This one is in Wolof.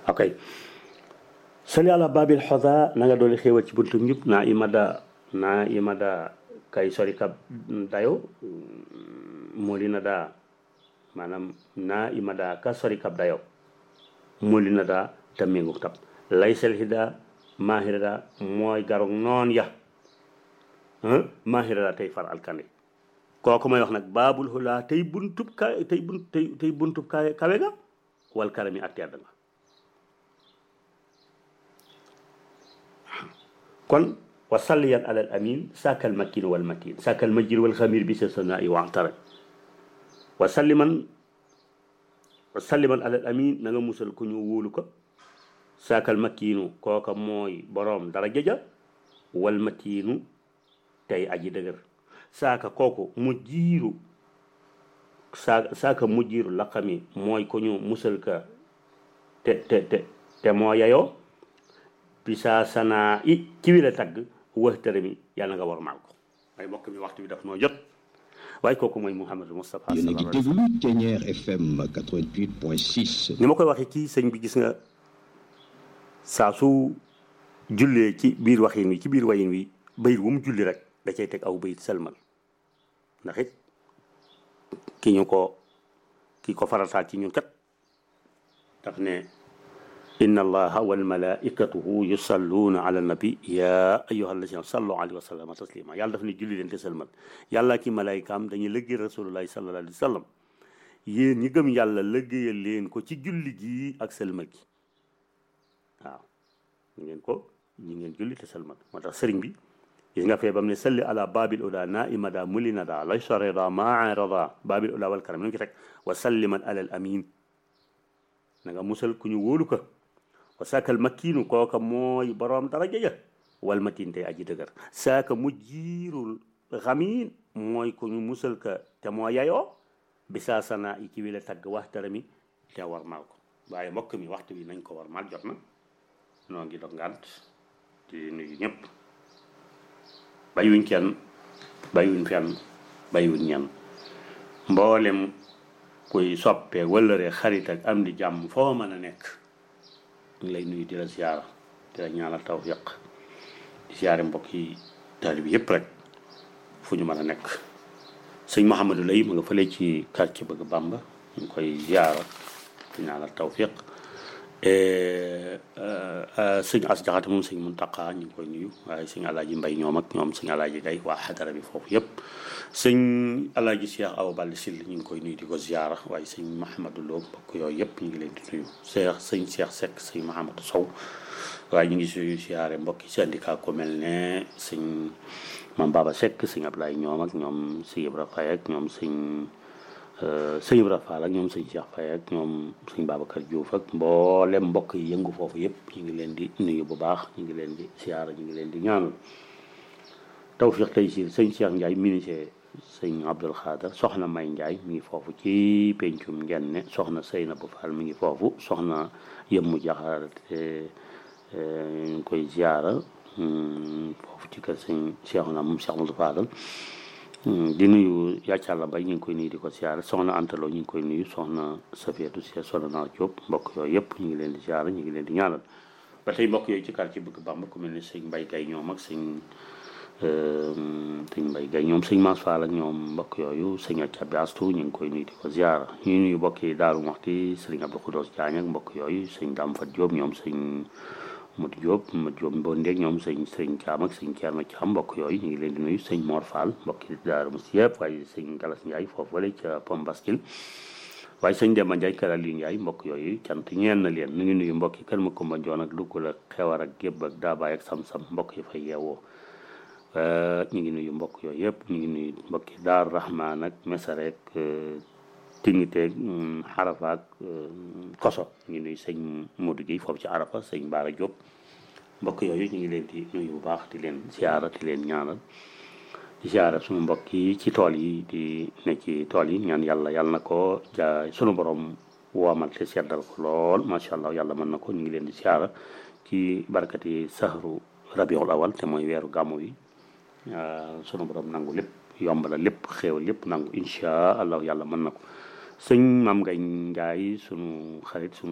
ok sali ala babil xoda na nga dooli xéewal ci buntu njub naa imada naa imada kay sori kab dayo mooli na daa maanaam naa imada ka sori kab dayo mooli na daa te méngu tab lay sel hida mahira daa mooy garog noon ya mahira daa tey far alkande kooku may wax nag baabul xulaa tey buntub ka tey bunt tey tey buntub ka kawe ga wal karami ak tedd nga kon wa salliyan alal amin saakal makin wal matin saakal majir wal xamir bi sa sana i waxtara wa salliman wa salliman alal amin na nga musal ku ñu wóolu ko saakal makinu kooka mooy boroom dara jëja wal matinu tey aji dëgër saaka kooku mu jiiru saa saaka mu jiiru laqami mooy ko ñu musal ka te te te te moo yayoo bisa sanaa i ci wi la tagg waxtare mi yàlla nga war maal ko waaye mbokk mi waxtu bi daf noo jot waaye kooku mooy Mouhamadou Moustapha yéen a ngi déglu Thiéniere FM 88.6 ni ma koy waxee kii sëñ bi gis nga saa su jullee ci biir waxin wi ci biir wayin wi bayit wu mu julli rek da cay teg aw bayit selmal ndax it ki ñu ko ki ko farataal ci ñun kat daf ne inna allaha wal malaikatuhu yusalluuna ala nabi ya ayyuha alladina sallu alayhi wa sallama taslima yàlla daf ne julli leen te selmal yàlla ki malaaykaam dañuy lëggee rasulullahi sallallahu alayhi wa sallam yéen ñi gëm yàlla lëggéeyal leen ko ci julli gi ak selmal gi waaw ñu ngeen ko ñi ngeen julli te selmal moo tax sëriñ bi gis nga fee bam ne salli ala babil oda na imada mulinada lay soreda maarada babil oda wal karam nu ngi ci teg wa salliman alal amin na nga musal ku ñu wóolu ko wa saakal makkiinu kooka mooy boroom daraja ja wal matin tey aji dëgër saaka mu jiirul xamiin mooy ku ñu musal ka te moo yayoo bi saa sana i ci wi la tagg waxtara mi te war maal ko waaye mbokk mi waxtu bi nañ ko war maal jot na noo ngi dog ngànt di nuyu ñëpp bàyyiwuñ kenn bàyyiwuñ fenn bàyyiwuñ ñenn mboolem kuy soppee wëllëree xarit ak am di jàmm foo mën a nekk ñu lay nuyu di la siyaara di la ñaanal tawfiq di siyaare mbokk yi taalib yëpp rek fu ñu mën a nekk sëñ Mouhamadou lay mu nga fële ci quartier bëgg Bamba ñu ngi koy siyaara di ñaanal tawfiq sëñ as jaxate moom sëñ Muntaqa ñu ngi koy nuyu waaye sëñ alaaji mbay ñoom ak ñoom sëñ alaaji gay waa xadara bi foofu yëpp sëñ alaaji Cheikh Awa Balla Sill ñu ngi koy nuyu di ko ziara waaye sëñ Mahamadou Lo mbokk yooyu yëpp ñu ngi leen di nuyu Cheikh sëñ Cheikh Seck sëñ Mahamadou Sow waaye ñu ngi suy ziare mbokki syndicat ko mel ne sëñ Mam Baba Seck sëñ Ablaye ñoom ak ñoom sëñ Ibra Faye ak ñoom sëñ sëñ Ibra Fall ak ñoom sëñ Cheikh Faye ak ñoom sëñ Babacar Diouf ak mboolem mbokk yi yëngu foofu yëpp ñu ngi leen di nuyu bu baax ñu ngi leen di siyaara ñu ngi leen di ñaanal tawfiq tey si sëñ Cheikh Ndiaye ministre sëñ Abdoul Khader soxna May Ndiaye mi ngi foofu ci pencum ngenne soxna Seynabou Fall mi ngi foofu soxna Yëmmu Jaxaar te ñu ngi koy siyaara foofu ci kër sëñ Cheikh na moom Cheikh Moussa Fadal di nuyu yàccàlla mbay ñu ngi koy nuyu di ko siyaare soxna Antalo ñu ngi koy nuyu soxna Safiatou Si soxna Naar Diop mbokk yooyu yëpp ñu ngi leen di siyaare ñu ngi leen di ñaanal ba tey mbokk yooyu ci quartier bëgg Bamba ku mel ni sëñ Mbay Gay ñoom ak sëñ sëñ Mbay Gay ñoom sëñ Mass Fall ak ñoom mbokk yooyu sëñ Acabi Astu ñu ngi koy nuyu di ko siyaare ñu nuyu mbokk yi Daaru Muxti sëñ Abdou Khoudoss Diagne ak mbokk yooyu sëñ Dame Fat Diop ñoom sëñ Modou Diop Modou Diop Mbondeeg ñoom sëñ sëñ Thiam ak sëñ Thierno Thiam mbokk yooyu ñu ngi leen di nuyu sëñ Mor Fall mbokk yi Daaru Muxti yëpp waaye sëñ Galas Ndiaye foofu wala ca Pom Baskil waaye sëñ Demba Ndiaye Kër Aliou Ndiaye mbokk yooyu cant ñeen na leen ñu ngi nuyu mbokk yi kër ma Kumba Njoon ak Lugul ak Xewar ak Gébb ak Daabaay ak Sam-Sam mbokk yi fay yeewoo ñu ngi nuyu mbokk yooyu yëpp ñu ngi nuyu mbokk yi Daaru Rahman ak Mesarek Tingiteeg Xarafa ak Koso ñu ngi nuyu sëñ Modou Guèye foofu ci Arafa sëñ Baara Diop mbokk yooyu ñu ngi leen di nuyu bu baax di leen siyaara di leen ñaanal di siyaara suñu mbokk yi ci tool yi di ne ci tool yi ñaan yàlla yàlla na ko ja sunu borom woomal te seddal ko lool macha allah yàlla mën na ko ñu ngi leen di siyaara ci barkati sahru rabiul awal te mooy weeru gàmmu yi sunu borom nangu lépp yomb la lépp xéewal lépp nangu incha allah yàlla mën na ko sëñ maam ngay njaay sunu xarit sunu